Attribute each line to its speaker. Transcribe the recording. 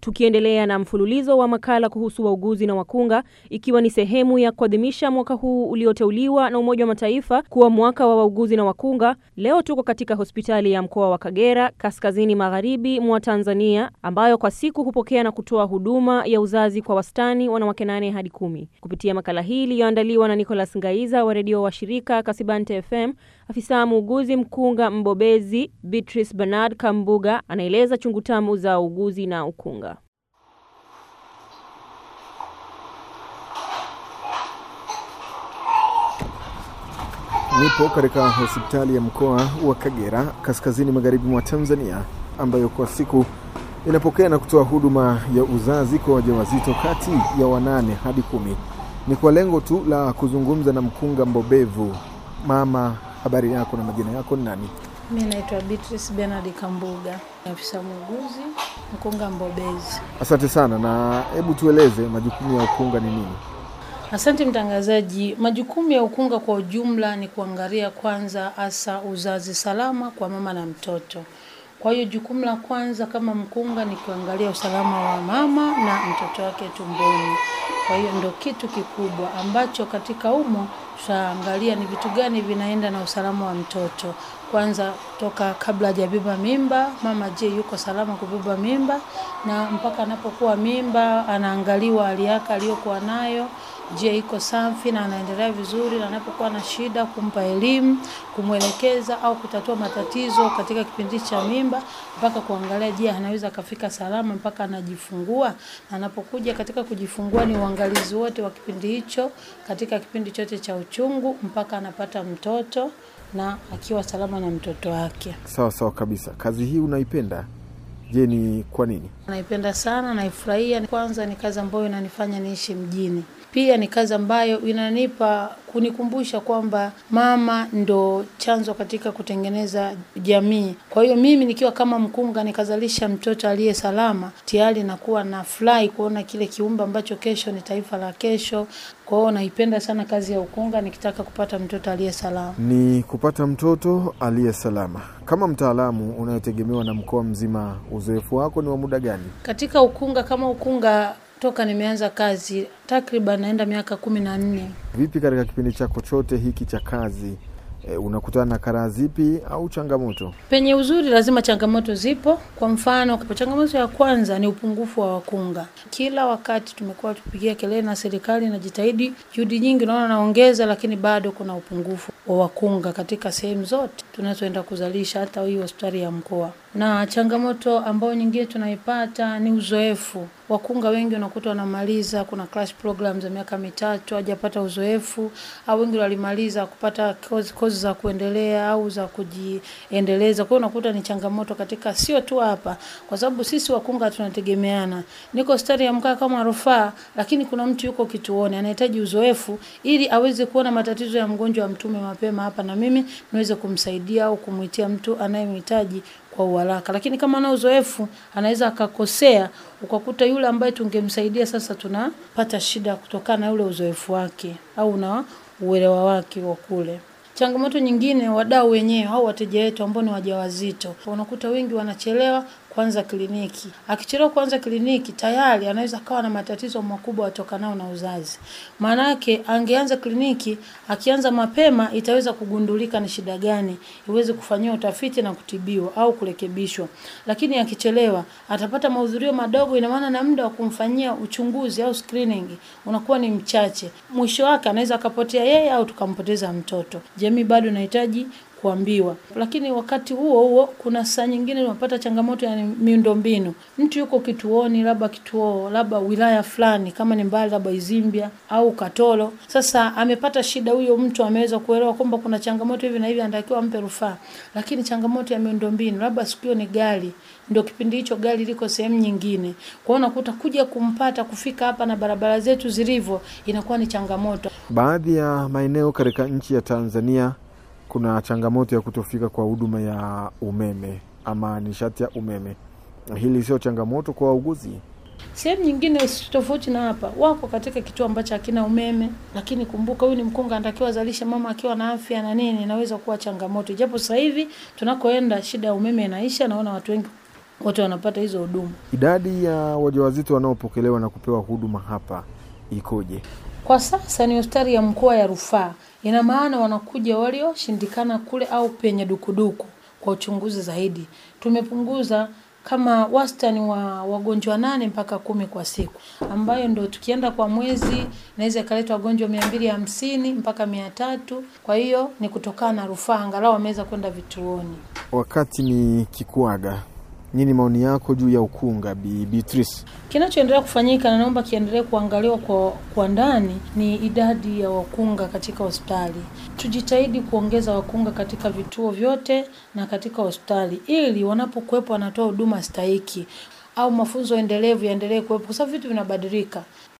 Speaker 1: Tukiendelea na mfululizo wa makala kuhusu wauguzi na wakunga, ikiwa ni sehemu ya kuadhimisha mwaka huu ulioteuliwa na Umoja wa Mataifa kuwa mwaka wa wauguzi na wakunga, leo tuko katika hospitali ya mkoa wa Kagera, kaskazini magharibi mwa Tanzania, ambayo kwa siku hupokea na kutoa huduma ya uzazi kwa wastani wanawake nane hadi kumi. Kupitia makala hii iliyoandaliwa na Nicholas Ngaiza wa redio wa shirika Kasibante FM, afisa muuguzi mkunga mbobezi Beatrice Bernard Kambuga anaeleza chungu tamu za uuguzi na ukunga.
Speaker 2: Nipo katika hospitali ya mkoa wa Kagera kaskazini magharibi mwa Tanzania, ambayo kwa siku inapokea na kutoa huduma ya uzazi kwa wajawazito kati ya wanane hadi kumi. Ni kwa lengo tu la kuzungumza na mkunga mbobevu. Mama, habari yako na majina yako ni nani?
Speaker 3: Mi naitwa Beatrice Bernard Kambuga, afisa muuguzi mkunga mbobezi.
Speaker 2: Asante sana, na hebu tueleze majukumu ya ukunga ni nini?
Speaker 3: Asante mtangazaji. Majukumu ya ukunga kwa ujumla ni kuangalia kwanza hasa uzazi salama kwa mama na mtoto. Kwa hiyo jukumu la kwanza kama mkunga ni kuangalia usalama wa mama na mtoto wake tumboni. Kwa hiyo ndo kitu kikubwa ambacho katika umo tutaangalia ni vitu gani vinaenda na usalama wa mtoto. Kwanza toka kabla hajabeba mimba, mama je, yuko salama kubeba mimba, na mpaka anapokuwa mimba anaangaliwa hali yake aliyokuwa nayo Je, iko safi na anaendelea vizuri, na anapokuwa na shida kumpa elimu, kumwelekeza au kutatua matatizo katika kipindi cha mimba, mpaka kuangalia je, anaweza akafika salama mpaka anajifungua. Na anapokuja katika kujifungua, ni uangalizi wote wa kipindi hicho, katika kipindi chote cha uchungu mpaka anapata mtoto na akiwa salama na mtoto wake.
Speaker 2: Sawa sawa kabisa. Kazi hii unaipenda? Je, ni kwa nini?
Speaker 3: Naipenda sana, naifurahia. Kwanza ni kazi ambayo inanifanya niishi mjini, pia ni kazi ambayo inanipa kunikumbusha kwamba mama ndo chanzo katika kutengeneza jamii. Kwa hiyo mimi nikiwa kama mkunga nikazalisha mtoto aliye salama, tayari nakuwa na furahi kuona kile kiumbe ambacho kesho ni taifa la kesho. Kwa hiyo naipenda sana kazi ya ukunga, nikitaka kupata mtoto aliye salama.
Speaker 2: Ni kupata mtoto aliye salama. Kama mtaalamu unayetegemewa na mkoa mzima, uzoefu wako ni wa muda gani
Speaker 3: katika ukunga? Kama ukunga toka nimeanza kazi takriban naenda miaka kumi na nne.
Speaker 2: Vipi katika kipindi chako chote hiki cha kazi e, unakutana na karaa zipi au changamoto?
Speaker 3: Penye uzuri lazima changamoto zipo. Kwa mfano, changamoto ya kwanza ni upungufu wa wakunga. Kila wakati tumekuwa tupigia kelele na serikali inajitahidi, juhudi nyingi naona naongeza, lakini bado kuna upungufu wa wakunga katika sehemu zote tunazoenda kuzalisha, hata hii hospitali ya mkoa. Na changamoto ambayo nyingine tunaipata ni uzoefu. Wakunga wengi unakuta wanamaliza, kuna crash program za miaka mitatu hajapata uzoefu, au wengi walimaliza kupata kozi, kozi za kuendelea au za kujiendeleza. Kwa hiyo unakuta ni changamoto katika sio tu hapa, kwa sababu sisi wakunga tunategemeana. Niko hospitali ya mkoa kama rufaa, lakini kuna mtu yuko kituoni anahitaji uzoefu ili aweze kuona matatizo ya mgonjwa wa mtume mapema hapa, na mimi niweze kumsaidia au kumwitia mtu anayemhitaji kwa uharaka. Lakini kama ana uzoefu anaweza akakosea, ukakuta yule ambaye tungemsaidia sasa tunapata shida kutokana na yule uzoefu wake au na uelewa wake wa kule. Changamoto nyingine, wadau wenyewe au wateja wetu ambao ni wajawazito, unakuta wengi wanachelewa kwanza kliniki. Akichelewa kwanza kliniki, tayari anaweza kawa na matatizo makubwa yatokanao na uzazi. Maana yake angeanza kliniki, akianza mapema itaweza kugundulika ni shida gani, iweze kufanyiwa utafiti na kutibiwa au kurekebishwa. Lakini akichelewa, atapata mahudhurio madogo, ina maana na muda wa kumfanyia uchunguzi au screening unakuwa ni mchache. Mwisho wake anaweza akapotea yeye au tukampoteza mtoto. Jamii bado inahitaji kuambiwa. Lakini wakati huo huo kuna saa nyingine unapata changamoto ya miundombinu. Mtu yuko kituoni, labda kituo labda wilaya fulani, kama ni mbali, labda Izimbia au Katoro. Sasa amepata shida, huyo mtu ameweza kuelewa kwamba kuna changamoto hivi na hivi, anatakiwa ampe rufaa, lakini changamoto ya miundombinu, labda siku hiyo ni gari ndio kipindi hicho gari liko sehemu nyingine. Kwa hiyo unakuta kuja kumpata kufika hapa na barabara zetu zilivyo inakuwa ni changamoto.
Speaker 2: Baadhi ya maeneo katika nchi ya Tanzania kuna changamoto ya kutofika kwa huduma ya umeme ama nishati ya umeme. Hili sio changamoto kwa wauguzi?
Speaker 3: Sehemu nyingine tofauti na hapa, wako katika kituo ambacho hakina umeme, lakini kumbuka, huyu ni mkunga, anatakiwa azalishe mama akiwa na afya na nini, inaweza kuwa changamoto, japo sasa hivi tunakoenda shida ya umeme inaisha. Naona watu wengi wote wanapata hizo huduma.
Speaker 2: Idadi ya wajawazito wanaopokelewa na kupewa huduma hapa ikoje?
Speaker 3: Kwa sasa ni hospitali ya mkoa ya rufaa, ina maana wanakuja walioshindikana kule au penye dukuduku kwa uchunguzi zaidi. Tumepunguza kama wastani wa wagonjwa nane mpaka kumi kwa siku, ambayo ndo tukienda kwa mwezi inaweza ikaleta wagonjwa mia mbili hamsini mpaka mia tatu. Kwa hiyo ni kutokana na rufaa, angalau wameweza kwenda vituoni.
Speaker 2: Wakati ni kikuaga, nini maoni yako juu ya ukunga, Bi Beatrice?
Speaker 3: Kinachoendelea kufanyika na naomba kiendelee kuangaliwa kwa, kwa ndani ni idadi ya wakunga katika hospitali. Tujitahidi kuongeza wakunga katika vituo vyote na katika hospitali, ili wanapokuwepo wanatoa huduma stahiki au mafunzo endelevu yaendelee kuwepo, kwa sababu vitu vinabadilika.